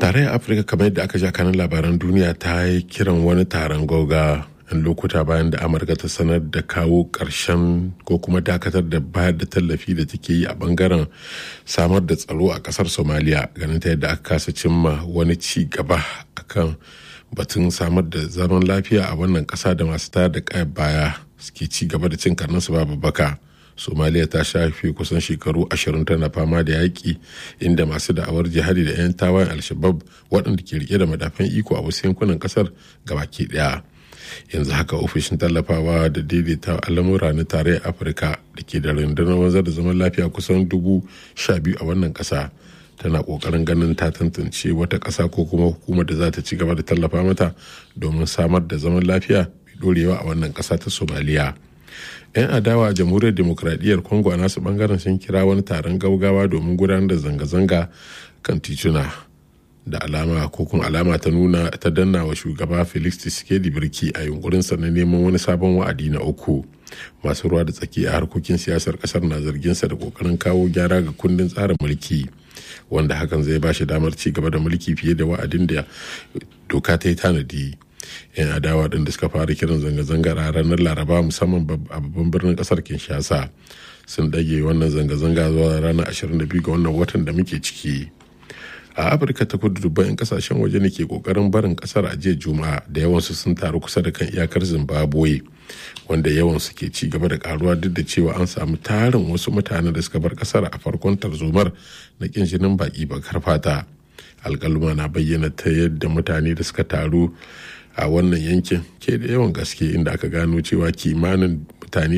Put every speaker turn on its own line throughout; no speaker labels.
tarayyar afirka kamar yadda aka ja kanin labaran duniya ta yi kiran wani taron gauga yan lokuta bayan da amurka ta sanar da kawo ƙarshen ko kuma dakatar da bayar da tallafi da take yi a bangaren samar da tsaro a ƙasar somaliya ganin ta yadda aka kasa cimma wani ci gaba akan batun samar da zaman lafiya a wannan ƙasa da masu tayar da kayan baya suke ci gaba da cin karninsu babu baka somaliya ta shafe kusan shekaru ashirin tana fama da yaƙi inda masu da'awar jihadi da 'yan tawayen alshabab waɗanda ke rike da madafan iko a wasu yankunan ƙasar gabaki ɗaya yanzu haka ofishin tallafawa da daidaita al'amura na tarayyar afirka da ke da rundunar wanzar da zaman lafiya kusan dubu sha biyu a wannan ƙasa tana ƙoƙarin ganin ta tantance wata ƙasa ko kuma hukumar da za ta ci gaba da tallafa mata domin samar da zaman lafiya mai ɗorewa a wannan ƙasa ta somaliya 'yan adawa a jamhuriyar demokradiyyar congo a nasu bangaren sun kira wani taron gaugawa domin gudanar da zanga-zanga kan tituna da alama ko kuma alama ta nuna ta danna wa shugaba felix tshisekedi birki a yunkurinsa na neman wani sabon wa'adi na uku masu ruwa da tsaki a harkokin siyasar kasar na zarginsa da kokarin kawo gyara ga kundin tsarin mulki wanda hakan zai ba shi damar ci gaba da mulki fiye da wa'adin da doka ta yi tanadi 'yan adawa ɗin da suka fara kiran zanga-zangar a ranar laraba musamman a babban birnin ƙasar kinshasa sun ɗage wannan zanga-zanga zuwa ranar 22 ga wannan watan da muke ciki a afirka ta kudu dubban 'yan kasashen waje ne ke kokarin barin kasar a jiya juma'a da yawansu sun taru kusa da kan iyakar zimbabwe wanda yawansu ke ci gaba da karuwa duk da cewa an samu tarin wasu mutane da suka bar kasar a farkon tarzomar na kin jinin baki bakar fata alkaluma na bayyana ta yadda mutane da suka taru a wannan yankin ke da yawan gaske inda aka gano cewa kimanin mutane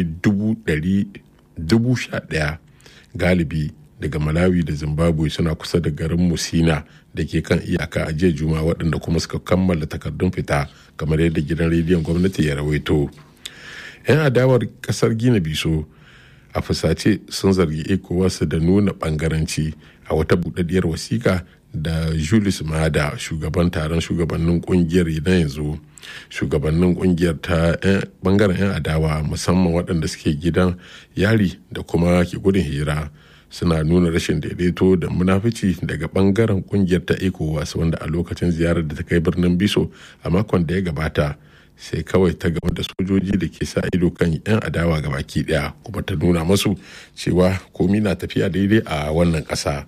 dubu sha ɗaya galibi daga malawi da zimbabwe suna kusa da garin musina da ke kan iyaka a jiya juma waɗanda kuma suka kammala takardun fita kamar yadda gidan rediyon gwamnati ya rawaito 'yan adawar ƙasar gina biso a fusace sun zargi ecowas da nuna ɓangaranci a wata buɗaɗɗiyar wasiƙa da julius mada shugaban taron shugabannin kungiyar na yanzu shugabannin kungiyar ta bangaren 'yan adawa musamman waɗanda suke gidan yari da kuma ke gudun hira suna nuna rashin daidaito da munafici daga bangaren kungiyar ta ecowas wanda a lokacin ziyarar da ta kai birnin biso a makon da ya gabata sai kawai ta gama da sojoji da ke sa ido kan 'yan adawa ga baki daya kuma ta nuna masu cewa komi na tafiya daidai a wannan ƙasa.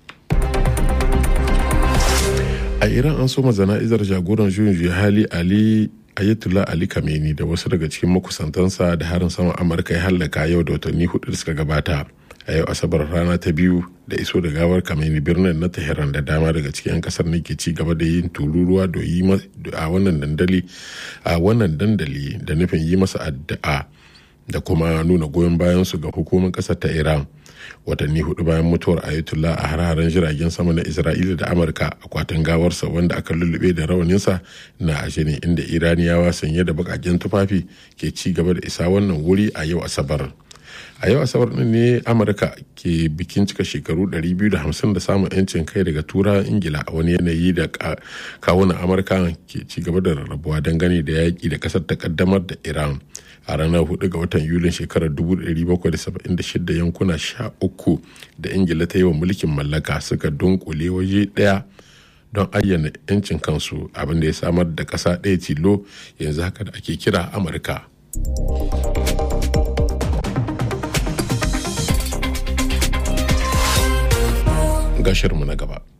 a iran an soma zana'izar jagoran juyin juya hali ali ayatollah ali kameni da wasu daga cikin makusantansa da harin saman amurka ya hallaka yau da watanni hudu da suka gabata a yau asabar rana ta biyu da iso da gawar kameni birnin na tehran da dama daga cikin 'yan kasar ne ke ci gaba da yin tururuwa da yi a wannan dandali a wannan dandali da nufin yi masa addu'a da kuma nuna goyon bayan su ga hukumar kasar ta iran watanni hudu bayan mutuwar ayatollah a hararen jiragen sama na isra'ila da amurka akwatin gawarsa wanda aka lullube da rawaninsa na ashe ne inda iraniyawa sanye da bakaken tufafi ke ci gaba da isa wannan wuri a yau asabar a yau asabar din ne amurka ke bikin cika shekaru 250 da samun yancin kai daga tura ingila a wani yanayi da kawunan amurka ke ci gaba da rarrabuwa dangane da yaƙi da ƙasar ta kaddamar da iran a ranar 4 ga watan yulin shekarar 1776 yankuna 13 da ingila ta yi wa mulkin mallaka suka dunkule waje ɗaya don ayyana 'yancin kansu abinda ya samar da ƙasa ɗaya tilo yanzu haka da ake kira amurka gashirmu na gaba